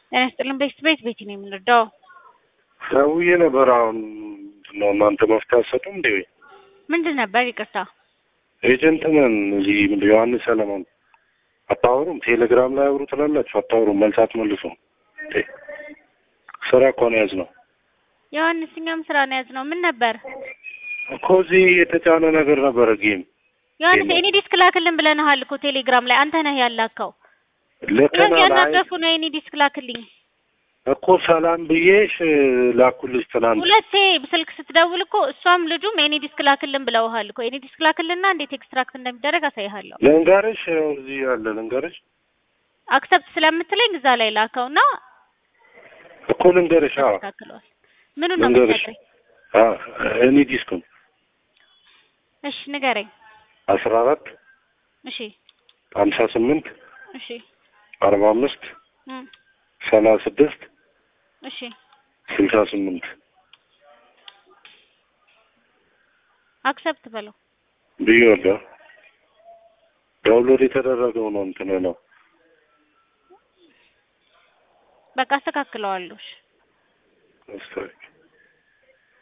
ጤና ይስጥልን። ቤት ቤት ቤት ነው የምንረዳው። ደውዬ ነበር። አሁን ምንድን ነው እናንተ መፍትሄ አትሰጡም እንዴ? ምንድን ነበር? ይቅርታ ኤጀንት ነን እዚህ ምንድን ዮሐንስ ሰለሞን አታወሩም? ቴሌግራም ላይ አውሩ ትላላችሁ፣ አታወሩም፣ መልስ አትመልሱም። እንዴ ስራ እኮ ነው ያዝነው ዮሐንስ፣ እኛም ስራ ነው ያዝነው። ምን ነበር እኮ እዚህ የተጫነ ነገር ነበረ ጌም ዮሐንስ? ኤኒ ዲስክ ላክልን ብለንሃል እኮ ቴሌግራም ላይ አንተ ነህ ያላከው። ልከና ላይ ያናገፉ ነው ኤኒ ዲስክ ላክልኝ እኮ ሰላም ብዬሽ ላኩልሽ ትናንት። ሁለቴ ስልክ ስትደውል እኮ እሷም ልጁም ኤኒ ዲስክ ላክልን ብለውሃል እኮ። ኤኒ ዲስክ ላክልና እንዴት ኤክስትራክት እንደሚደረግ አሳይሃለሁ። ልንገርሽ፣ ያው እዚህ ያለ ልንገርሽ አክሰፕት ስለምትለኝ እዛ ላይ ላከውና እኮ ልንገርሽ። አዎ ተስተካክለዋል። ምኑን ነው ልንገርሽ። የምትነግረኝ? አዎ እኔ ዲስኩን እሺ ንገረኝ። አስራ አራት እሺ ሀምሳ ስምንት እሺ አርባ አምስት እም፣ ሰላሳ ስድስት እሺ ስልሳ ስምንት አክሰፕት በለው። ብዬዋለሁ። ዳውንሎድ የተደረገው ነው እንትን ነው በቃ አስተካክለዋለሁ። እሺ አስተካክል